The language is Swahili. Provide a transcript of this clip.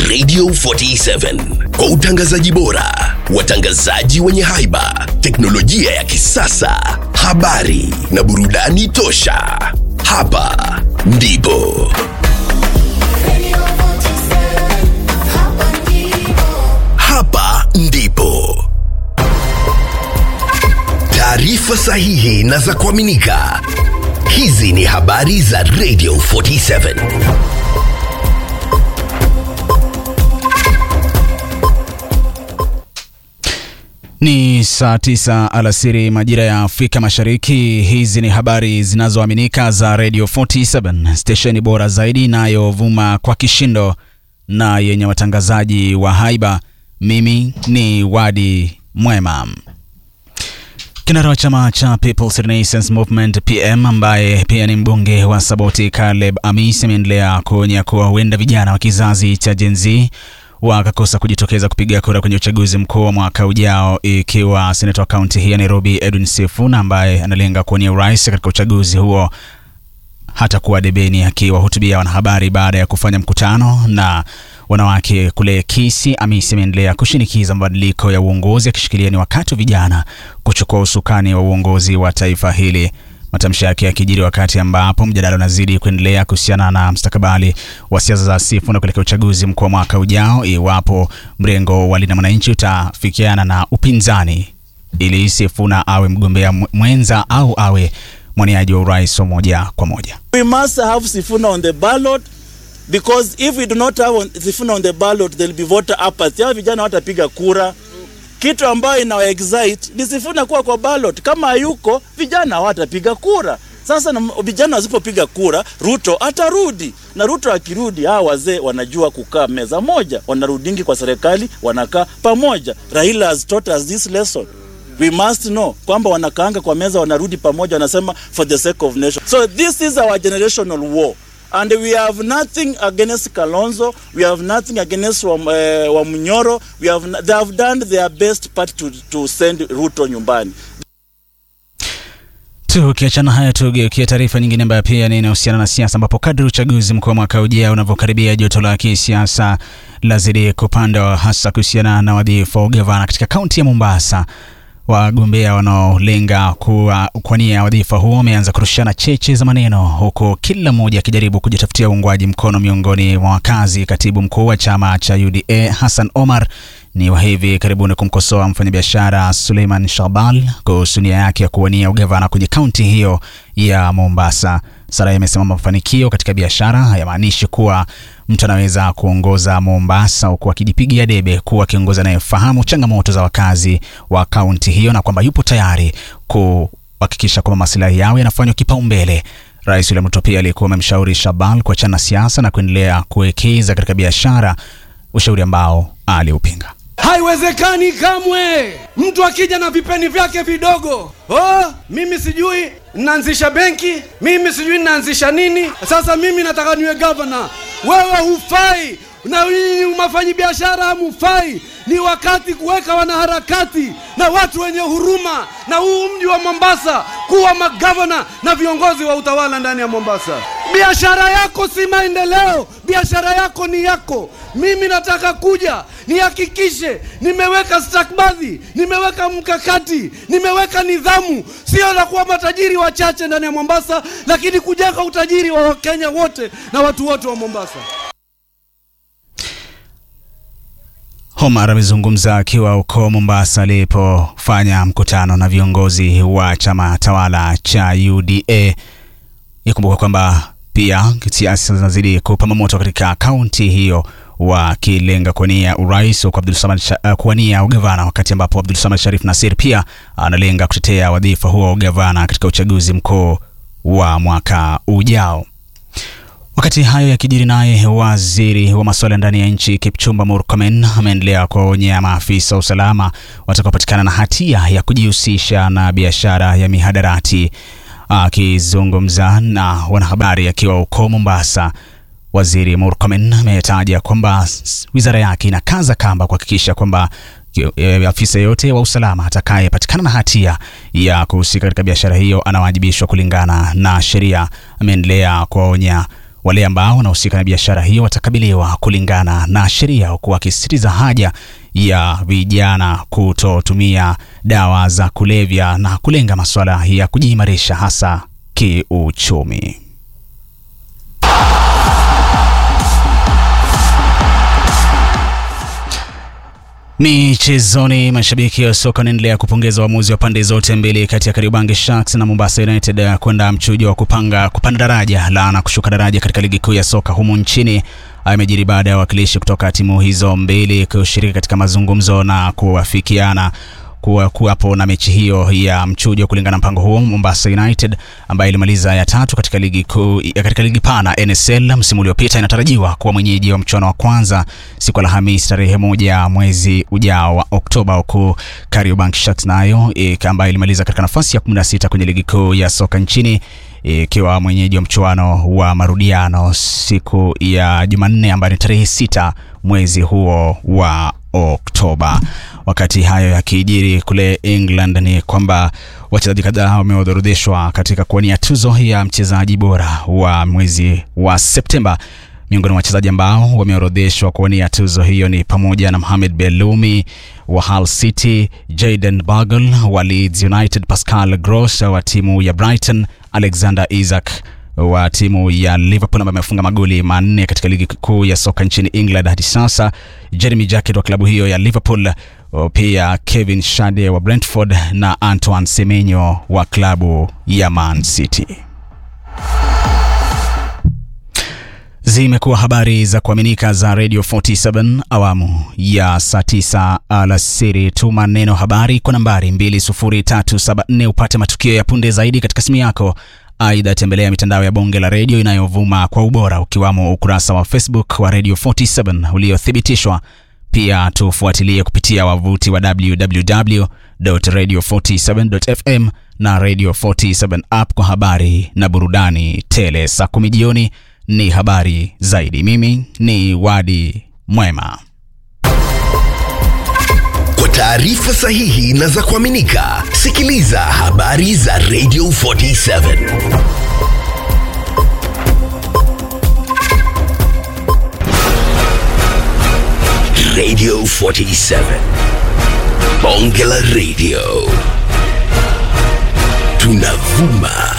Radio 47 kwa utangazaji bora, watangazaji wenye haiba, teknolojia ya kisasa, habari na burudani tosha. Hapa ndipo hapa ndipo taarifa sahihi na za kuaminika. Hizi ni habari za Radio 47. Ni saa tisa alasiri majira ya Afrika Mashariki. Hizi ni habari zinazoaminika za Radio 47, stesheni bora zaidi inayovuma kwa kishindo na yenye watangazaji wa haiba. Mimi ni Wadi Mwema. Kinara wa chama cha People's Renaissance Movement PM ambaye pia ni mbunge wa Saboti Caleb Amis ameendelea kuonya kuwa huenda vijana wa kizazi cha Gen Z wakakosa kujitokeza kupiga kura kwenye uchaguzi mkuu wa mwaka ujao, ikiwa seneta wa kaunti hii ya Nairobi Edwin Sifuna ambaye analenga kuwania urais katika uchaguzi huo hata kuwa debeni akiwahutubia wanahabari baada ya kufanya mkutano na wanawake kule Kisii. Amisi ameendelea kushinikiza mabadiliko ya uongozi akishikilia ni wakati wa vijana kuchukua usukani wa uongozi wa taifa hili. Matamshi yake yakijiri wakati ambapo mjadala unazidi kuendelea kuhusiana na mustakabali wa siasa za Sifuna kuelekea uchaguzi mkuu wa mwaka ujao, iwapo mrengo wa Linda Mwananchi utafikiana na upinzani ili Sifuna awe mgombea mwenza au awe mwaniaji wa urais wa moja kwa moja. We must have Sifuna on the ballot because if we do not have on, Sifuna on the ballot there will be voter apathy. Hao vijana watapiga kura. Kitu ambayo ina excite ni Sifuna kuwa kwa ballot. Kama hayuko vijana hawatapiga kura. Sasa na, vijana wasipopiga kura, Ruto atarudi na Ruto akirudi, hawa wazee wanajua kukaa meza moja, wanarudingi kwa serikali, wanakaa pamoja. Raila has taught us this lesson. We must know kwamba wanakaanga kwa meza, wanarudi pamoja, wanasema for the sake of nation. So this is our generational war and we have nothing against Kalonzo, we have nothing against Wam, uh, Wamnyoro. We have, they have done their best part to, to send Ruto nyumbani. Tukiachana haya, tugeukia taarifa nyingine ambayo pia ni inahusiana na siasa, ambapo kadri uchaguzi mkuu wa mwaka ujao unavyokaribia, joto la kisiasa lazidi kupanda, hasa kuhusiana na wadhifa wa ugavana katika kaunti ya Mombasa. Wagombea wanaolenga kuwania wadhifa huo wameanza kurushana cheche za maneno, huku kila mmoja akijaribu kujitafutia uungwaji mkono miongoni mwa wakazi. Katibu mkuu wa chama cha UDA Hassan Omar ni wa hivi karibuni kumkosoa mfanyabiashara Suleiman Shahbal kuhusu nia yake ya kuwania ugavana kwenye kaunti hiyo ya Mombasa. Sarai amesema mafanikio katika biashara hayamaanishi kuwa mtu anaweza kuongoza Mombasa huku akijipigia debe kuwa kiongozi anayefahamu changamoto za wakazi wa kaunti hiyo na kwamba yupo tayari kuhakikisha kwamba masilahi yao yanafanywa kipaumbele. Rais William Ruto pia alikuwa amemshauri Shahbal kuachana siasa na kuendelea kuwekeza katika biashara, ushauri ambao aliupinga. Haiwezekani kamwe mtu akija na vipeni vyake vidogo, oh, mimi sijui naanzisha benki, mimi sijui naanzisha nini. Sasa mimi nataka niwe gavana. Wewe hufai na nyinyi mafanyi biashara hamufai. Ni wakati kuweka wanaharakati na watu wenye huruma na huu mji wa Mombasa kuwa magavana na viongozi wa utawala ndani ya Mombasa. Biashara yako si maendeleo, biashara yako ni yako. Mimi nataka kuja nihakikishe nimeweka stakabadhi, nimeweka mkakati, nimeweka nidhamu, sio la kuwa matajiri wachache ndani ya Mombasa, lakini kujenga utajiri wa Wakenya wote na watu wote wa Mombasa. Omar amezungumza akiwa huko Mombasa alipofanya mkutano na viongozi wa chama tawala cha UDA. Ikumbuka kwamba pia siasa zinazidi kupamba moto katika kaunti hiyo, wakilenga kuwania urais huku Abdul Samad uh, kuwania ugavana, wakati ambapo Abdul Samad Sharif Nasir pia analenga kutetea wadhifa huo wa ugavana katika uchaguzi mkuu wa mwaka ujao. Wakati hayo yakijiri, naye waziri wa masuala ndani ya nchi Kipchumba Murkomen ameendelea kuwaonya maafisa wa usalama watakaopatikana na hatia ya kujihusisha na biashara ya mihadarati. Akizungumza na wanahabari akiwa huko Mombasa, waziri Murkomen ametaja kwamba wizara yake inakaza kamba kuhakikisha kwamba afisa yeyote wa usalama atakayepatikana na hatia ya kuhusika katika biashara hiyo anawajibishwa kulingana na sheria. Ameendelea kuwaonya Wale ambao wanahusika na biashara hiyo watakabiliwa kulingana na sheria, huku wakisisitiza haja ya vijana kutotumia dawa za kulevya na kulenga masuala ya kujiimarisha hasa kiuchumi. Michezoni, mashabiki wa soka wanaendelea kupongeza uamuzi wa pande zote mbili kati ya Kariobangi Sharks na Mombasa United kwenda mchujo wa kupanga kupanda daraja la na kushuka daraja katika ligi kuu ya soka humu nchini. Amejiri baada ya wawakilishi kutoka timu hizo mbili kushiriki katika mazungumzo na kuafikiana kuwa kuwapo na mechi hiyo ya mchujo. Kulingana na mpango huo, Mombasa United ambayo ilimaliza ya tatu katika ligi kuu katika ligi pana NSL msimu uliopita inatarajiwa kuwa mwenyeji wa mchuano wa kwanza siku ya Alhamisi tarehe moja mwezi ujao wa Oktoba, huku Kariobangi Sharks nayo ambayo ilimaliza katika nafasi ya 16 kwenye ligi kuu ya soka nchini ikiwa mwenyeji wa mchuano wa marudiano siku ya Jumanne ambayo ni tarehe sita mwezi huo wa Oktoba. Wakati hayo yakijiri kule England, ni kwamba wachezaji kadhaa wameorodheshwa katika kuwania tuzo ya mchezaji bora wa mwezi wa Septemba. Miongoni mwa wachezaji ambao wameorodheshwa kuwania tuzo hiyo ni pamoja na Mohamed Belumi wa Hull City, Jayden Bogle wa Leeds United, Pascal Gross wa timu ya Brighton, Alexander Isak wa timu ya Liverpool ambaye amefunga magoli manne katika ligi kuu ya soka nchini England hadi sasa, Jeremy Jacket wa klabu hiyo ya Liverpool, pia Kevin Shade wa Brentford na Antoine Semenyo wa klabu ya Man City. Zimekuwa habari za kuaminika za Radio 47 awamu ya saa 9 alasiri. Tuma neno habari kwa nambari 20374 upate matukio ya punde zaidi katika simu yako. Aidha, tembelea mitandao ya bonge la redio inayovuma kwa ubora ukiwamo ukurasa wa Facebook wa Radio 47 uliothibitishwa. Pia tufuatilie kupitia wavuti wa www.radio47.fm na Radio 47 app kwa habari na burudani tele. Saa kumi jioni ni habari zaidi. Mimi ni Wadi Mwema. Kwa taarifa sahihi na za kuaminika, sikiliza habari za Radio 47. Radio 47. Bonge la Radio. Tunavuma